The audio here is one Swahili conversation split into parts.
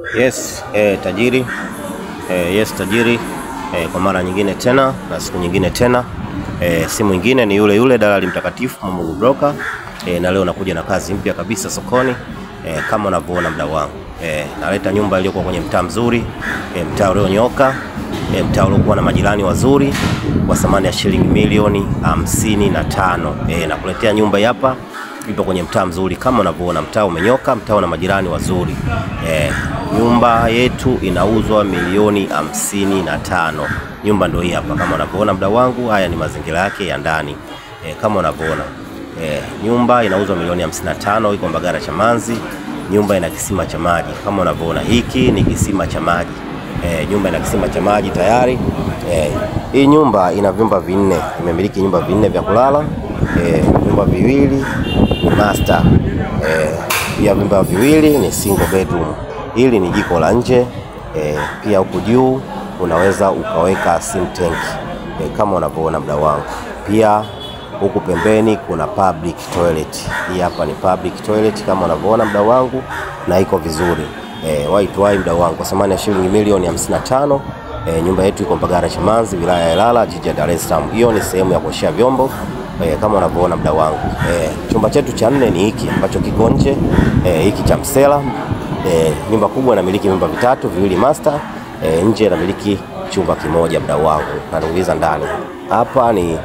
Yes, eh, tajiri eh, yes tajiri eh, kwa mara nyingine tena na siku nyingine tena eh, si mwingine ni yule yule dalali mtakatifu Mungu Broker eh, na leo nakuja na kazi mpya kabisa sokoni eh, kama unavyoona mdau wangu eh, naleta nyumba iliyokuwa kwenye mtaa mzuri eh, mtaa ulionyooka eh, mtaa uliokuwa na majirani wazuri kwa thamani ya shilingi milioni hamsini na tano eh, nakuletea nyumba hii hapa ipo kwenye mtaa mzuri kama unavyoona, mtaa umenyoka, mtaa una majirani wazuri eh, nyumba yetu inauzwa milioni hamsini na tano. Nyumba ndio hii hapa kama unavyoona mdau wangu. Haya ni mazingira yake ya ndani eh, kama unavyoona eh, nyumba inauzwa milioni hamsini na tano, iko Mbagala Chamanzi. Nyumba ina kisima cha maji kama unavyoona, hiki ni kisima cha maji eh, nyumba ina kisima cha maji tayari eh, hii nyumba ina vyumba vinne, imemiliki nyumba vinne vya kulala eh, vyumba viwili ni master eh, pia vyumba viwili ni single bedroom. Hili ni jiko la nje eh, pia huku juu unaweza ukaweka sim tank eh, kama unavyoona mdau wangu. Pia huku pembeni kuna public toilet. Hii hapa ni public toilet kama unavyoona mdau wangu, na iko vizuri eh, white wine mdau wangu, kwa thamani ya shilingi milioni 55. E, nyumba yetu iko Mbagala Chamanzi, wilaya ya Ilala, jiji la Dar es Salaam. Hiyo ni sehemu ya kuoshea vyombo e, kama unavyoona mdau wangu. E, chumba chetu cha nne ni hiki ambacho kiko nje e, hiki cha msela. E, nyumba kubwa inamiliki vyumba vitatu, viwili master. E, nje inamiliki chumba kimoja mdau wangu. Natuuliza ndani hapa ni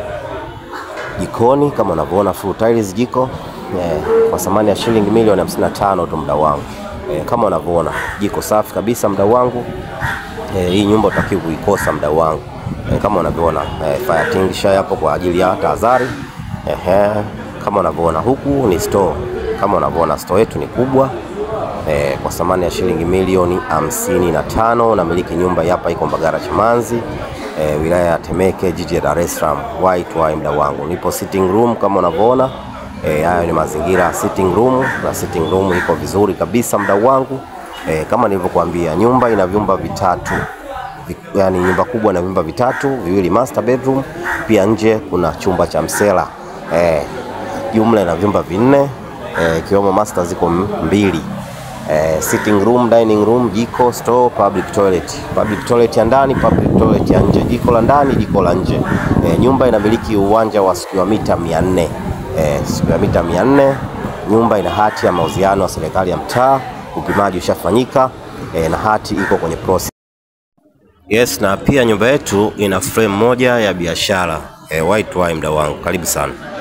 jikoni kama unavyoona full tiles jiko e, kwa thamani ya shilingi milioni 55 tu mdau wangu. E, kama unavyoona jiko safi kabisa mdau wangu. E, hii nyumba utakiwa kuikosa mdau wangu e, kama unavyoona e, fire extinguisher hapo kwa ajili ya tahadhari. Ehe, kama unavyoona huku ni store. Kama unavyoona store yetu ni kubwa e, kwa thamani ya shilingi milioni hamsini na tano. Namiliki nyumba hapa iko Mbagala Chamanzi e, wilaya ya Temeke jiji la Dar es Salaam. White wine mdau wangu, nipo sitting room kama unavyoona e, hayo ni mazingira ya sitting room na sitting room iko vizuri kabisa mdau wangu. E, kama nilivyokuambia nyumba ina vyumba vitatu Vi, yani nyumba kubwa na vyumba vitatu, viwili master bedroom, pia nje kuna chumba cha msela e, jumla ina vyumba vinne ikiwemo e, master ziko mbili e, sitting room, dining room, jiko, store, public toilet. Public toilet ya ndani, public toilet ya nje, jiko la ndani, jiko la nje. E, nyumba inamiliki uwanja wa square mita 400 e, square mita 400. Nyumba ina hati ya mauziano ya serikali ya mtaa upimaji ushafanyika e, na hati iko kwenye process. Yes, na pia nyumba yetu ina frame moja ya biashara e, white wine mdau wangu, karibu sana.